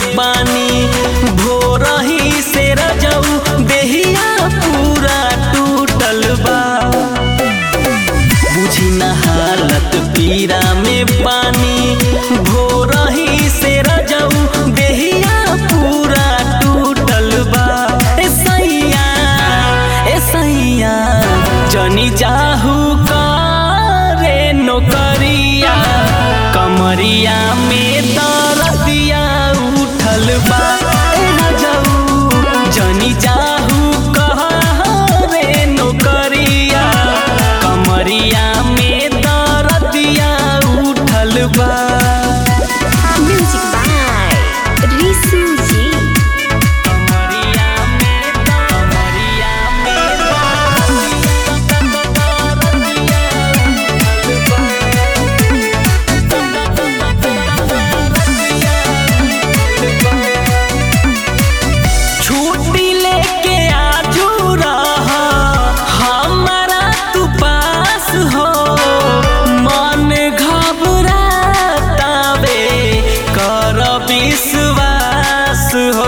बानी भोरही से रजऊ देहिया पूरा टूटल बा बुझी न हालत पीरा में पानी भोरही से रजऊ देहिया पूरा टूटल बा ए सैया ए सैया जनी चाहू करे नौकरिया कमरिया में दरदिया उठल बा ए रजऊ जनी चाहू करे नौकरिया कमरिया में दरदिया उठल बा Music by Risu Ji. कमरिया में कमरिया में छुट्टी लेके आजू रहा हमारा तू पास हो मन घबरातावे कर विश्वास हो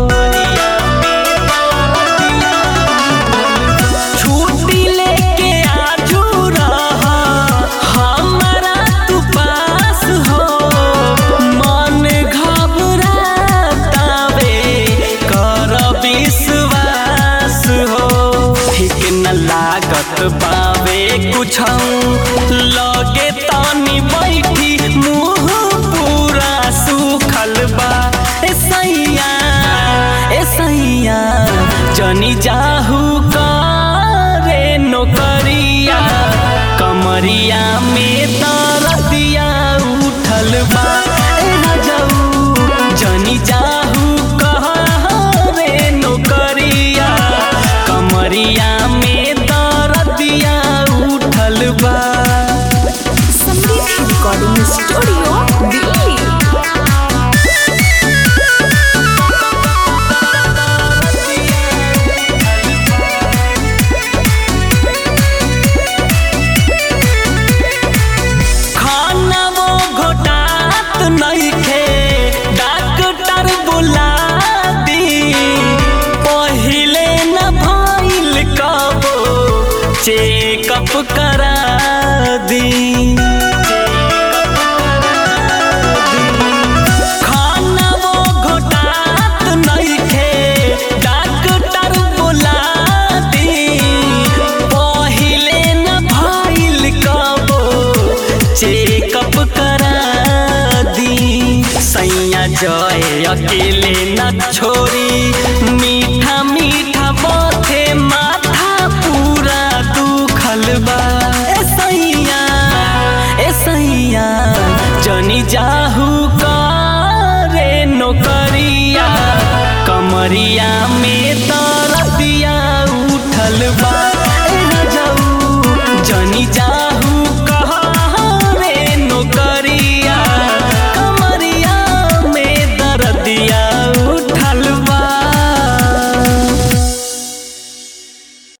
छुट्टी लेके आजू रहा हमारा तू पास हो मन घबरातावे कर विश्वास हो ठीक न लागत बावे कुछ लगे तानी बैठी मुंह पूरा सुखल बा ए सैया ए सैया जनी जाहू करे नौकरिया कमरिया में दरदिया उठल बा ए रजऊ जनी जाहू करे नौकरिया कमरिया में दरदिया उठल बा Samriddhi Recording Studio, Delhi. खाना वो घोटात नइखे डॉक्टर बुला दी पहिले न भइल कबो चेकअप करा दी खाना वो घोटात नइखे डॉक्टर बुला दी पहिले न भइल कबो चेकअप करा दी सैया जय अकेले न छोरी मीठा मीठा बथे माथा पूरा दुखल बा ए सैया ए सैया जनी जाहू करे नौकरिया कमरिया में